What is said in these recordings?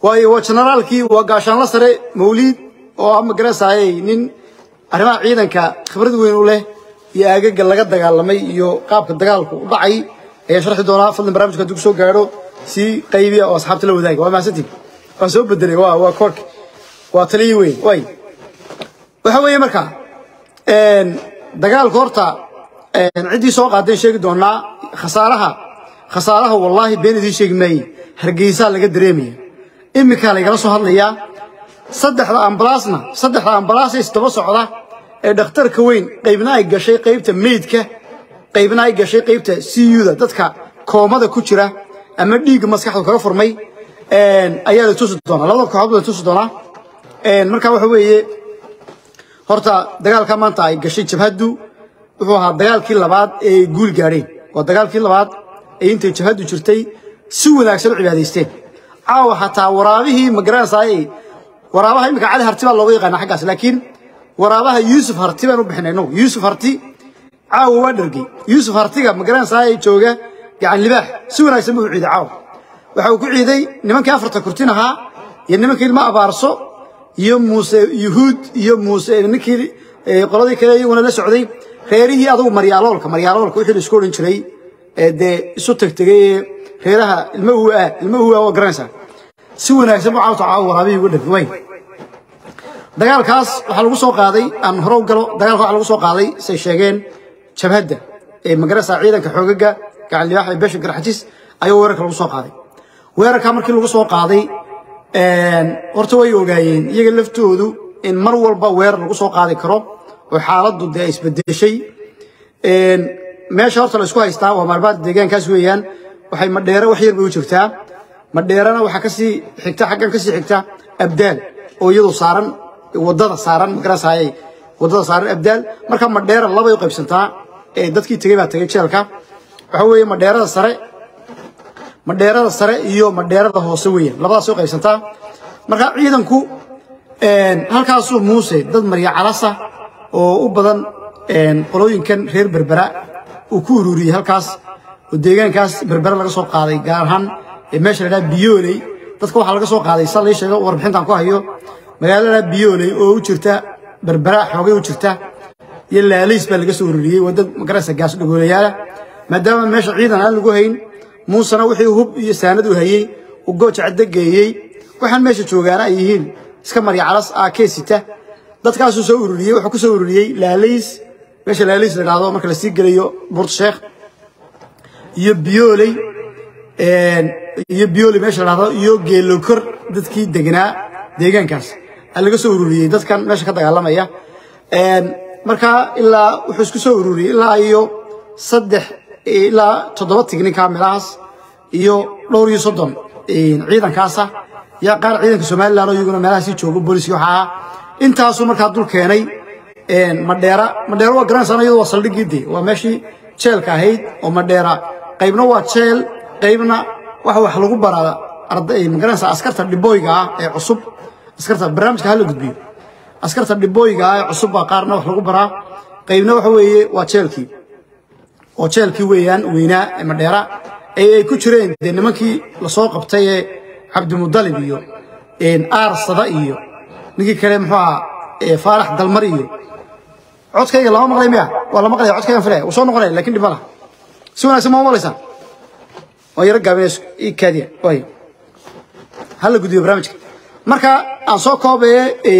waayo waa generaalkii waa gaashaanla sare mawliid oo ah magarasayay nin arrimaha ciidanka khibrad weyn u leh iyo aagaga laga dagaalamay iyo qaabka dagaalku u dhacay ayaan sharxi doonaa fadlan barnaamijka hadduu kusoo gaadho si qaybiya oo asxaabta la wadaaga waa mahadsantiin waan soo bedelay waa waa koorka waa taliyi weyn way waxa weeye marka dagaalka horta ciddii soo qaadeen sheegi doonaa khasaaraha khasaaraha wallaahi been idiin sheegi maaye hargeysaa laga dareemaya iminkaa laygala soo hadlayaa saddexda ambalaasna saddexda ambalaas is daba socda ee dhakhtarka weyn qaybna ay gashay qaybta meydka qaybna ay gashay qaybta cuda dadka koomada ku jira ama dhiigga maskaxdu kaga furmay ayaa la tusi doonaa labada kooxood la tusi doonaa marka waxa weeye horta dagaalka maanta ay gashay jabhaddu wuxuu ahaa dagaalkii labaad ee ay guul gaadheen waa dagaalkii labaad ee intay jabhaddu jirtay si wanaagsan u cibaadaysteen caawa xataa waraabihii magaranaysaay waraabaha imika cali harti baa looga yaqaana xaggaas laakiin waraabaha yuusuf harti baan u bixinay inagu yuusuf harti caawa waa dhargey yuusuf hartiga magaranaysaay jooga gacan libaax si wanaagsan buu u ciiday caawa waxa uu ku ciiday nimankii afarta kurtin ahaa iyo nimankii ilma abaarso iyo muuse yuhuud iyo muuse ninkii qoladii kale iyaguna la socday reerihii adugu maryaaloolka maryaaloolka wixii la isku odhan jiray ee dee isu tagtegay ee reeraha ilma uwa ilma uwa waa garanaysaa si wanaagsan buu caawta caawa waraabihii uga dhagay way dagaalkaas waxaa lagu soo qaaday aan hore u galo dagaalka waxaa lagu soo qaaday say sheegeen jabhadda ee magarasa ciidanka xoogaga gacan libaax ee beesha garxajis ayaa weerarka lagu soo qaaday weerarka markii lagu soo qaaday horta way ogaayeen iyaga laftoodu in mar walba weerar lagu soo qaadi karo oo xaaladdu dee isbedeshay meesha horta la isku haystaa waa maalmaad deegaankaas weeyaan waxay madheere wax yar bay u jirtaa madheerana waxaa kasii xigta xaggan kasii xigta abdaal oo iyadu saaran wadada saaran magarasayay wadada saaran abdaal marka madheera labay u qaybsantaa ee dadkii tegey baa tegey jeelka waxa weeye madheerada sare madheerada sare iyo madheerada hoose weeyaan labadaas u qaybsantaa marka ciidanku halkaasuu muuse dad marya calasa oo u badan qolooyinkan reer berbera uu ku ururiyey halkaas oo deegaankaas berbera laga soo qaaday gaar ahaan meesha la dhaha biyooley dadka waxaa laga soo qaaday sa lii sheego warbixintan ku hayo magaalada biyooley oo u jirta berbera xoogay u jirta iyo laaliis baa laga soo ururiyey waa dad magaraysa gaas dhagoolayaala maadaama meesha ciidan aan lagu hayn muusena wixii hub iyo saanad u hayey uu gooja caddo geeyey waxaan meesha joogaana ay yihiin iska marya calas aakee sita dadkaasuu soo ururiyey wuxuu ku soo ururiyey laaliis meesha laaliis la dhahdo marka la sii gelayo buurta sheekh iyo biyooley iyo biyooley meesha la dhahdo iyo geelokor dadkii degnaa deegaankaas aa laga soo ururiyey dadkan meesha ka dagaalamaya marka ilaa wuxuu isku soo ururiyey ilaa iyo saddex ilaa toddoba tignin kaamilahaas iyo dhowr iyo soddon ciidankaasa yaa qaar ciidanka somalilan oo iyaguna meelahaasii joogo booliski waxaa ah intaasuu markaa dul keenay madheera madheera waa garanaysan iyadu waa saldhiggii de waa meeshii jeelka ahayd oo madheera qaybna waa jeel qaybna waxa wax lagu baraa arday magaranaysa askarta dhibooyga ah ee cusub askarta barnaamijka hala gudbiyo askarta dhibooyga ah ee cusub baa qaarna wax lagu baraa qaybna waxa weeye waa jeelkii oo jeelkii weeyaan weynaa ee madheera ee ay ku jireen dee nimankii lasoo qabtay ee cabdimudalib iyo aarsada iyo ninkii kale muxuu ahaa faarax dalmar iyo codkayga lama maqlay miya waa la maqlaya codkaygan filaya wuu soo noqonaya lakin dhib ma laha si wanaagsan ma maqlaysaa waa yaro gaabinayso ii kaadiya way hala gudbiyo barnaamijka marka aan soo koobaye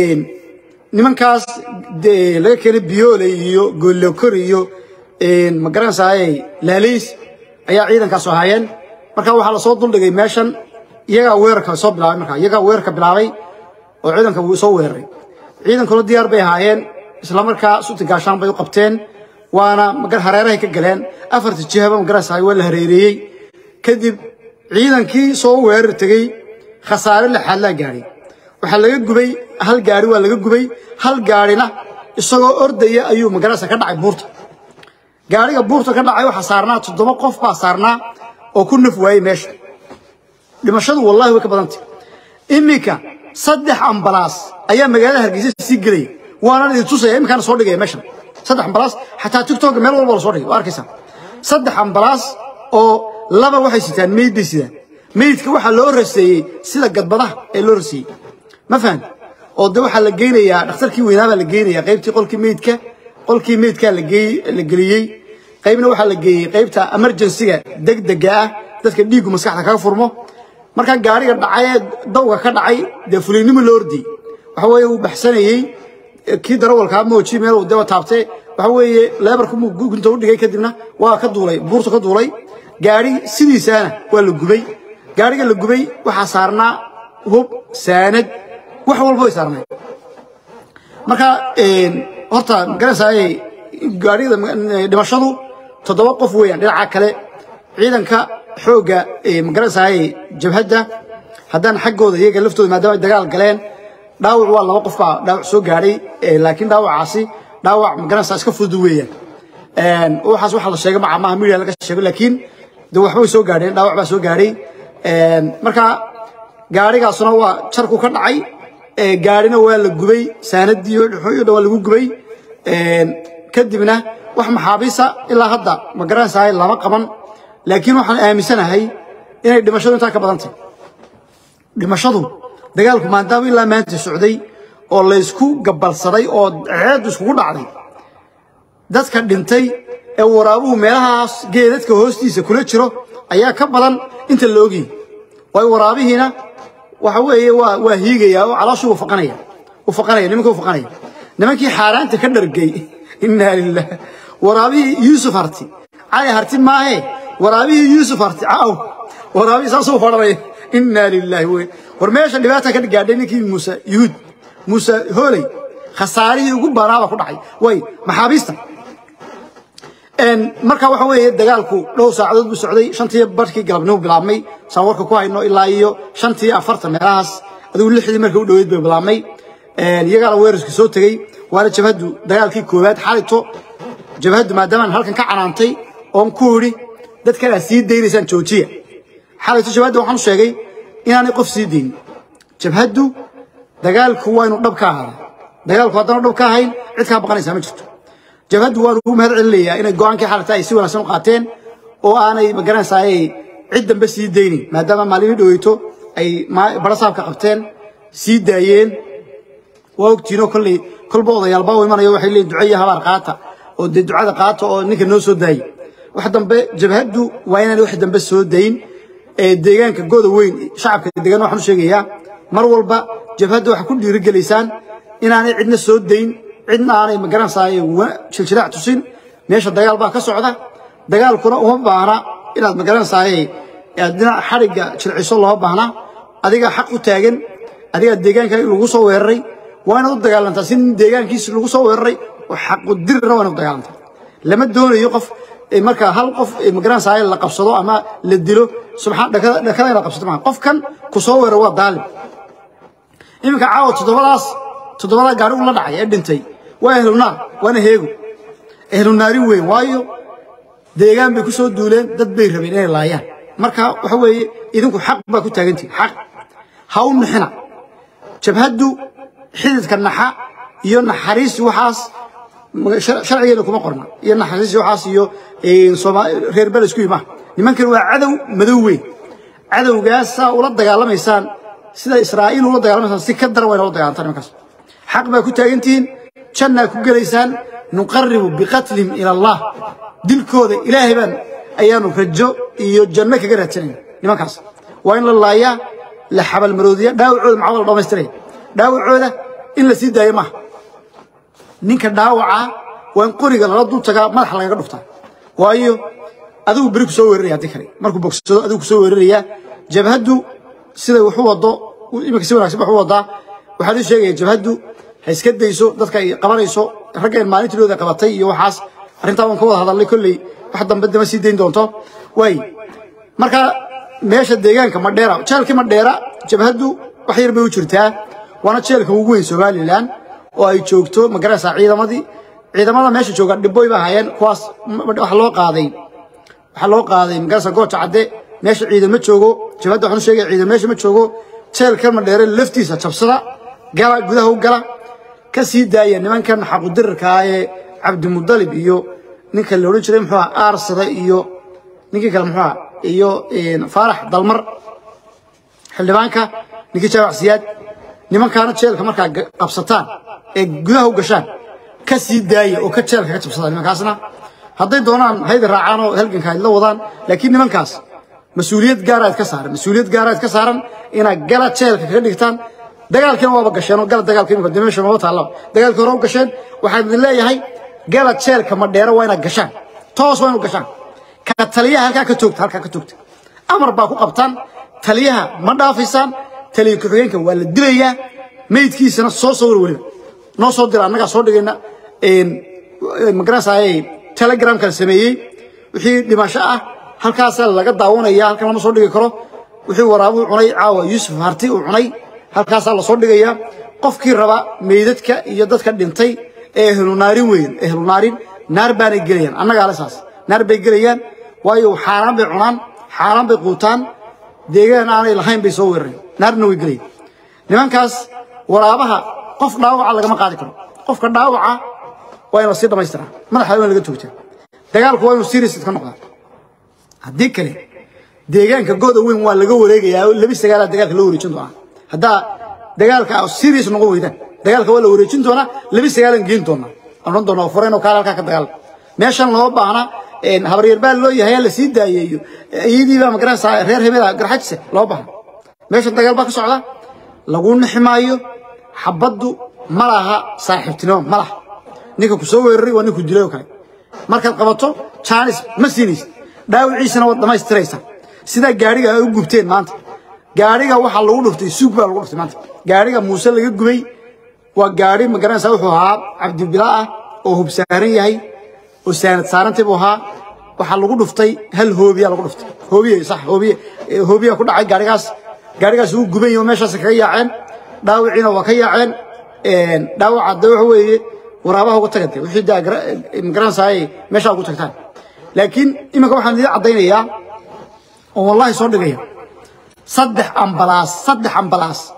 nimankaas laga keenay biyoole iyo goolokor iyo magaranaysaay laaliis ayaa ciidankaas ahaayeen marka waxaa lasoo duldhigay meeshan iyagaa weerarka soo bilaabay marka iyagaa weerarka bilaabay oo ciidanka wuu soo weeraray ciidankuna diyaar bay ahaayeen isla markaa suti gaashaan bay u qabteen waana hareerahay ka galeen afarta jihaba magaraysaay waa la hareereeyey kadib ciidankii soo weerar tegey khasaare lixaad laa gaadhay waxaa laga gubay hal gaari waa laga gubay hal gaarina isagoo ordaya ayuu magaraysa ka dhacay buurta gaariga buurta ka dhacay waxaa saarnaa toddoba qof baa saarnaa oo ku naf waayey meesha dhimashadu wallahi way ka badantay iminka saddex ambalaas ayaa magaalada hargeysa sii gelaya waana idin tusaya iminkaana soo dhigaya meeshan saddex ambalaas xataa tiktok meel walba la soo dhigay waa arkaysaa saddex ambalaas oo laba waxay sitaan meyd bay sidaan meydka waxaa loo raseeyey sida gadbadaha ee loo raseeyey ma fahan oo de waxaa la geynayaa dhakhtarkii weynaa baa la geynayaa qaybtii qolkii meydka qolkii meydkaa la geliyey qaybna waxaa la geeyey qaybta emergencyga degdega ah dadka dhiiggu maskaxda kaga furmo markaa gaariga dhacay ee dawga ka dhacay dee fuliynimo loo ordiyey waxa weeye uu baxsanayey kii darawalkaa mooji meel uu daba taabtay waxa weeye leebarku gunta u dhigay kadibna waa ka duulay buurta ka duulay gaari sidiisaana waa la gubay gaariga la gubay waxaa saarnaa hub saanad wax walba way saarnay marka horta magaranaysaay gaarigada dhimashadu toddoba qof weeyaan dhinaca kale ciidanka xoogga magaranaysaay jabhadda haddaan xaggooda iyaga laftooda maadaama ay dagaal galeen dhaawac waa laba qof baa dhaawac soo gaadhay laakiin dhaawacaasi dhaawac magaranaysaa iska fudud weeyaan waxaas waxa la sheegay maca maaha media laga sheego laakiin de waxba way soo gaadheen dhaawac baa soo gaadhay marka gaarigaasuna waa jarku ka dhacay gaarina waa la gubay saanadii iyo dhan waa lagu gubay kadibna wax maxaabiisa ilaa hadda ma garanaysahay lama qaban laakiin waxaan aaminsanahay inay dhimashadu intaa ka badan tahay dhimashadu dagaalku maadaama ilaa maanta socday oo laysku gabalsaday oo ceeddu iskugu dhacday dadka dhintay ee waraabuhu meelahaas geedadka hoostiisa kula jiro ayaa ka badan inta la ogyahay waayo waraabihiina waxa weeye waa waa hiigaya oo calooshu uu faqanaya uu faqanaya nimanka uu faqanaya nimankii xaaraanta ka dhargay inna lillaah waraabihii yuusuf harti cali harti maahe waraabihii yuusuf harti caaw waraabihii saasuu fadhanaya inna lillaahi wey war meesha dhibaata ka gaadhay ninkii muuse yuhuud muuse hooley khasaarihii ugu banaaba ku dhacay way maxaabiista marka waxa weeye dagaalku dhowr saacadood buu socday shantii barkii galabnimo bilaabmay saan warka ku hayno ilaa iyo shantii afartan meelahaas adigu lixdii markii u dhoweyd bay bilaabmay iyagaana weerarka soo tegey waana jabhaddu dagaalkii koowaad xalito jabhaddu maadaamaan halkan ka canaantay oon ku idhi dadkan aad sii daynaysaan joojiya xalito jabhadda waxaan u sheegay inaanay qof sii daynin jabhaddu dagaalku waa inuu dhab ka ahaada dagaalku haddana dhab ka ahayn cid kaa baqanaysaa ma jirto jabhaddu waan ugu mahad celinayaa inay go-aankii xalata ay si wanaagsan u qaateen oo aanay magaranaysaay cid dambe sii daynin maadaama maalimii dhoweyto ay barasaabka qabteen sii daayeen waa ogtiinoo kolley kolba odayaalba u imanayo waxay leeyihin duco iyo habaar qaata oo dee ducada qaata oo ninka noo soo daayay wax dambe jabhaddu waa inaan wax dambe soo dayn ee deegaanka goda weyn shacabka deegaan waxaan u sheegayaa mar walba jabhadda waxaa ku dhiirigelaysaan inaanay cidna soo dayn cidna aanay magaranaysaay jiljilaac tusin meesha dagaal baa ka socda dagaalkuna uma baahna inaad magaranaysaay dhinac xadhigga jilciso loo baahna adiga xaq u taagan adiga deegaanka lagu soo weeraray waa inaad u dagaalantaa si nin deegaankiisa lagu soo weeraray oo xaqu dirna waa inaad u dagaalantaa lama doonayo qof marka hal qof magaranaysaay la qabsado ama la dilo subxaan dhakada in la qabsato maaha qofkan ku soo weerar waa daalim iminka caawa toddobadaas toddobadaa gaari ula dhacay ee dhintay waa ehlunaar waana heego ehlunaari weyn waayo deegaan bay ku soo duuleen dad bay rabeen inay laayaan marka waxa weeye idinku xaq baa ku taagantihin xaq ha u nixina jabhaddu xididka naxa iyo naxariis waxaas sharcigeena kuma qorna iyo naxariis waxaas iyo reer bel isku yimaa nimankan waa cadow madow weyn cadowgaasaa ula dagaalamaysaan sida israa'iil ula dagaalamaysaan si ka daran wayna ula dagaalantaa nimankaas xaq baa ku taagantihiin jannaa ku gelaysaan nuqaribu biqatlihim ila allah dilkooda ilaahay baan ayaanu rajo iyo janno kaga raadsanayna nimankaas waa in la laayaa la xabalmaroodiya dhaawacooda maxaa la dhammaystiraya dhaawacooda in la sii daayo maaha ninka dhaawaca waa in qoriga lala dul tagaa madaxa lagaga dhuftaa waayo adigu beri ku soo weeraraya haddii kale markuu bogsado adigu ku soo weeraraya jabhaddu siday waxu wado iminka si wanaagsan wax u wadaa waxaan ii sheegaya jabhaddu ha iska dayso dadka ay qabanayso raggeen maalintilooda qabatay iyo waxaas arrintaa waan ka wada hadalnay kolley wax dambe dama sii dayn doonto waay marka meesha deegaanka madheera jeelkii madheera jabhaddu wax yar bay u jirtaa waana jeelka ugu weyn somalilan oo ay joogto magaraysaa ciidamadii ciidamada meesha jooga dhibboy ba hayeen kuwaas waxa loo qaaday waxaa loo qaaday magaraysa gooja cadde meesha ciidan ma joogo jabhadda waxaan u sheegaya ciidan meesha ma joogo jeelkan madheere laftiisa jabsada gala gudaha u gala ka sii daaya nimankan xaqudirarka ah ee cabdimudalib iyo ninka la odhan jiray muxuu aha aarsada iyo ninkii kale muxuu aha iyo faarax dalmar xildhibaanka ninkii jaawac siyaad nimankaana jeelka markaa qabsataan ee gudaha u gashaan ka sii daaya oo ka jeelka ka jabsada nimankaasna hadday doonaan hayda raacaan oo halganka ay la wadaan laakiin nimankaas mas-uuliyad gaaraad ka saaran mas-uuliyad gaaraad ka saaran inaad gala jeelka kaga dhigtaan dagaalkiina waaba gasheen oo gala dagaalka imika dimeesha maba taallaba dagaalkii hore u gasheen waxaan idin leeyahay gala jeelka madheero waa inaad gashaan toos waa inaad gashaan ka taliyaha halkaa ka toogta halkaa ka toogta amar baa ku qabtaan taliyaha ma dhaafaysaan taliya ku-xigeenka waa la dilayaa meydkiisana soo sawir weliba noo soo dira annagaa soo dhigayna magaranaysaayay telegramka la sameeyey wixii dhimasho ah halkaasaa laga daawanaya halkan lama soo dhigi karo wixii waraabuhu cunay caawa yuusuf harti uu cunay halkaasaa lasoo dhigayaa qofkii raba meydadka iyo dadka dhintay ee ehlunaarin weyn ehlunaarin naar baanay gelayaan annagaa le saas naar bay gelayaan waayo xaaraan bay cunaan xaaraan bay quutaan deegaan aanay lahayn bay soo weerareen naarna way gelayaan nimankaas waraabaha qof dhaawaca lagama qaadi karo qofka dhaawaca waa in la sii dhamaystiraa madaxa waa in laga toogtaa dagaalku waa inuu serious ka noqdaa haddii kale deegaanka gooda weyn waa laga wareegayaa labi sagaalaa dagaalka loo wareejin doonaa haddaa dagaalka serious noqon weydaan dagaalka waa la wareejin doonaa labi sagaalan geen doonaa odhan doonaa fureen oo kaale halkaa ka dagaal meeshan loo baahna habaryar baa loo yahay la sii daayeeyo iyadii baa magaranaysaa reer hebela garxajise loo baahna meeshan dagaal baa ka socda lagu nixi maayo xabaddu ma laha saaxiibtinimo ma laha ninka ku soo weeraray waa ninku dilay oo kale markaad qabato jaanis ma siinaysid dhaawiciisana waad dhammaystiraysaa sidaa gaadhiga ay u gubteen maanta gaadhiga waxaa lagu dhuftay suug baa lagu dhuftay maanta gaadhiga muuse laga gubay waa gaadhi magaranaysaa wuxuu ahaa cabdibila ah oo hub saaran yahay oo saanad saarantay buu ahaa waxaa lagu dhuftay hal hoobiya lagu dhuftay hoobiye sax hoobiye hoobiya ku dhacay gaadhigaas gaadhigaas uu guban yahay meeshaas kaga yaaceen dhaawiciina waa ka yaaceen dhaawaca de waxa weeye waraabaha uga tagantay wixii daa magaranaysaay meeshaa ugu tagtaan laakiin iminka waxaan idin caddaynayaa oo wallahi soo dhigaya saddex ambalaas saddex ambalaas